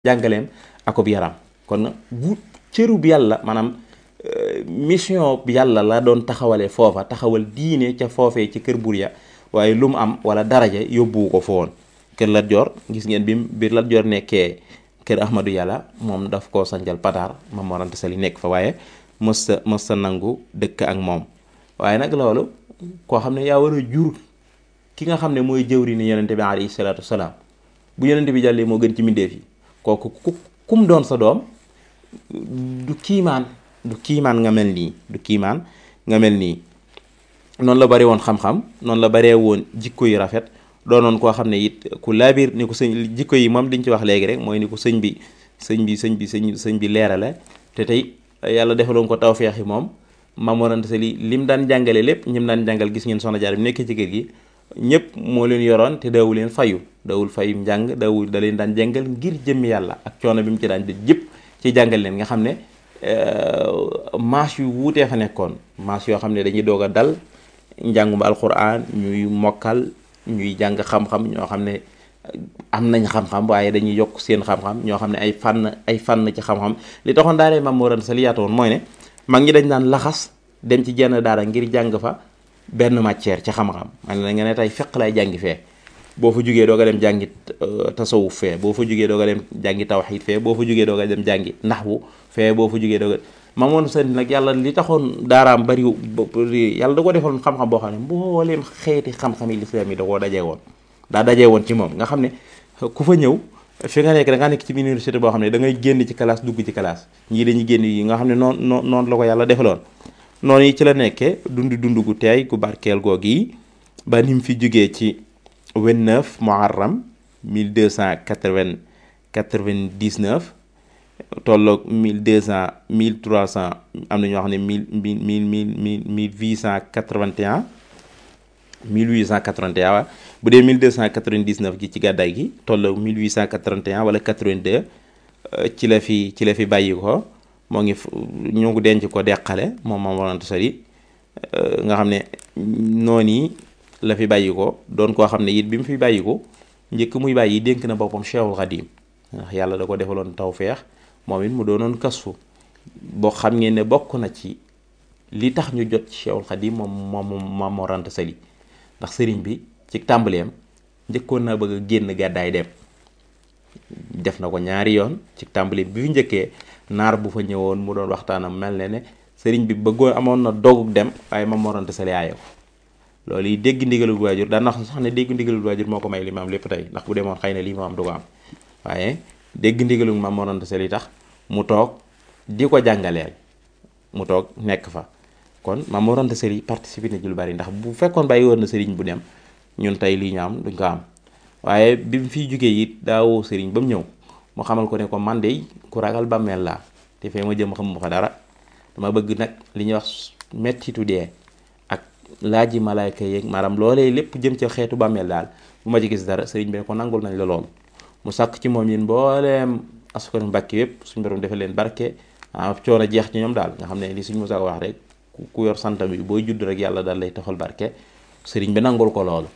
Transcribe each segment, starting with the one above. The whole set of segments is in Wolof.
jàngaleem akub yaram kon bu cërub yàlla maanaam mission bi yàlla la doon taxawale foofa taxawal diine ca foofee ci kër bur ya waaye lu mu am wala daraja yóbbuwu ko fa woon kër Lat Joor gis ngeen bi bi Lat Joor nekkee kër Ahmadou Yàlla moom daf koo sanjal Pataar Maam Mor Anta Sali nekk fa waaye mës sa mës sa nangu dëkk ak moom waaye nag loolu koo xam ne yaa war a jur ki nga xam ne mooy jëwri ni yonente bi alayhi salaatu wasalaam bu yonente bi jàllee moo gën ci mbindéef yi kooku ku kum doon sa doom du kiimaan du kiimaan nga mel nii du kiimaan nga mel nii noonu la bare woon xam-xam noonu la baree woon jikko yu rafet doonoon koo xam ne it ku laabiir ni ko sëñ jikko yi moom diñ ci wax léegi rek mooy ni ko sëñ bi sëñ bi sëñ bi sëñ sëñ bi leerale te tey yàlla defaloon ko tawfeex yi moom Maam Mor Anta Sali lim daan jàngale lépp ñim daan jàngal gis ngeen soxna Jaara bi nekkee ci kër gi ñëpp moo leen yoroon te daawul leen fayu daawul fayu njàng daawul da leen daan jàngal ngir jëmmi yàlla ak coono bi mu ci daan def jëpp ci jàngal leen nga xam ne maas yu wuutee fa nekkoon maas yoo xam ne dañuy doog a dal njàngum alquran ñuy mokkal ñuy jàng xam-xam ñoo xam ne am nañ xam-xam waaye dañuy yokk seen xam-xam ñoo xam ne ay fànn ay fànn ci xam-xam li taxoon daaree Maam Mor Anta Sali yaatu woon mooy ne mag ñi dañ daan laxas dem ci jenn daara ngir jàng fa benn matière ci xam-xam man la nga ne tey fiq lay jàngi fee boo fa jugee doo nga dem jàngi tasawuf fee boo fa jugee doo nga dem jàngi tawxiid fee boo fa jugee doo nga dem jàngi naxwu fee boo fa jugee doo nga Maam Mor Anta Sali nag yàlla li taxoon daaraam bari yàlla da ko defoon xam-xam boo xam ne mbooleem xeeti xam-xam yi lislaam yi da koo dajee woon daa dajee woon ci moom nga xam ne ku fa ñëw fi nga nekk da nga nekk ci université boo xam ne da ngay génn ci classe dugg ci classe ñii dañuy génn yi nga xam ne noonu noonu noonu la ko yàlla defaloon noonu yi ci la nekkee dund dund gu teey gu barkeel googu yi ba ni mu fi jógee ci 29 muharram 1299 tolloog 1200 1300 am na ñoo xam ne mille mille mille mille mille huit cent quatre-vingt-un 1881 waaw bu dee 1299 gi ci gàddaay gi tolloog 1881 wala 82 ci la fi ci la fi bàyyi ko moo ngi ñu ngi denc ko deqale moom Maam Mor Anta Sali nga xam ne noonu la fi bàyyi ko doon koo xam ne it bi mu fi bàyyi ko njëkk muy bàyyi dénk na boppam Cheikhul Khadim ndax yàlla da ko defaloon tawfeex moom it mu doonoon kasfu boo xam ngeen ne bokk na ci li tax ñu jot ci Cheikhul Khadim moom moom Maam Mor Anta Sali ndax sëriñ bi ci tàmbaleem njëkkoon naa bëgg a génn gàddaay dem def na ko ñaari yoon ci tàmbali bi fi njëkkee naar bu fa ñëwoon mu doon waxtaanam mel ne ne sëriñ bi bëggoon amoon na dogug dem waaye Maam Mor Anta Sali aaye ko loolu yi dégg ndigalul waajur daan na sax ne dégg ndigalul waajur moo ko may li ma am lépp tey ndax bu demoon xëy na lii ma am du ko am waaye dégg ndigalul Maam Mor Anta Sali tax mu toog di ko jàngaleel mu toog nekk fa kon Maam Mor Anta Sali participé na ci lu bari ndax bu fekkoon bàyyi woon na sëriñ bu dem ñun tey lii ñu am duñ ko am waaye bi mu fiy jógee it daawoo sëriñ ba mu ñëw mu xamal ko ne ko man de ku ragal bàmmeel laa te fee ma jëm xamuma fa dara dama bëgg nag li ñuy wax mettitu dee ak laaji malaayka yeeg maanaam loolee lépp jëm ca xeetu bàmmeel daal bu ma ci gis dara sëriñ bi ne ko nangul nañ la lool mu sàkk ci moom yéen mbooleem askan mbàkki yépp suñu borom defal leen barke ah coono jeex ci ñoom daal nga xam ne li suñu mosaa wax rek ku yor santam bi booy judd rek yàlla daal lay taxal barke sëriñ bi nangul ko loolu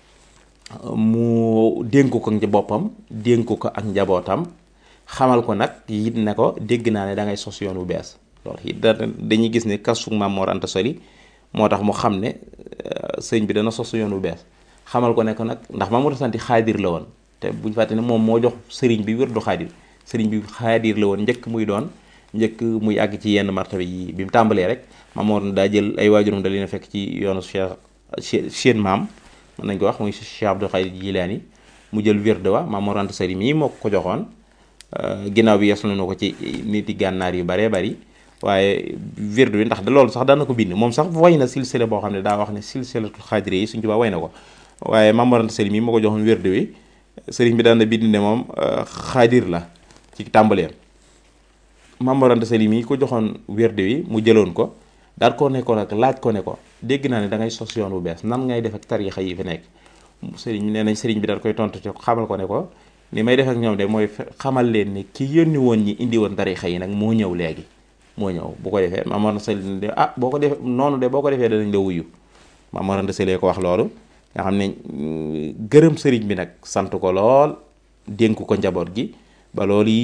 mu dénk ko ci boppam dénk ko ak njabootam xamal ko nag it ne ko dégg naa ne da ngay sos yoon wu bees loolu it dañuy gis ne kasu Maam Mor Anta Sali moo tax mu xam ne sëñ bi dana sos yoon wu bees xamal ko ne ko nag ndax Maam Mor Anta Sali xaadir la woon te buñu fàtte ne moom moo jox sëriñ bi wér du xaadir sëriñ bi xaadir la woon njëkk muy doon njëkk muy àgg ci yenn martaba yi bi mu tàmbalee rek Maam Mor daa jël ay waajuram da leen a fekk ci yoonu Cheikh seen maam mën nañ ko wax muy Cheikh Abdou Khadir Jilaani mu jël wird wa Maam Mor Anta Sali mii moo ko joxoon ginnaaw bi yees na ko ci nit yi gànnaar yu baree bari waaye wird bi ndax da loolu sax daan na ko bind moom sax way na silsile boo xam ne daa wax ne silsilatul xaadire yi suñ tubaab way na ko waaye Maam Mor Anta Sali mii moo ko joxoon wird wi sëriñ bi daan na bind ne moom xaadir la ci tàmbaleem Maam Mor Anta Sali mii ko joxoon wird wi mu jëloon ko daal ko ne ko nag laaj ko ne ko dégg naa ne da ngay sos yoon bu bees nan ngay def ak tariixa yi fi nekk sëriñ nee nañ sëriñ bi daal koy tontu ci xamal ko ne ko ni may def ak ñoom de mooy xamal leen ne ki yónni woon ñi indi woon tariixa yi nag moo ñëw léegi moo ñëw bu ko defee Maam Mor Anta Sali de ah boo ko defee noonu de boo ko defee danañ la wuyu Maam Mor Anta Sali ko wax loolu nga xam ne gërëm sëriñ bi nag sant ko lool dénk ko njaboot gi ba loolu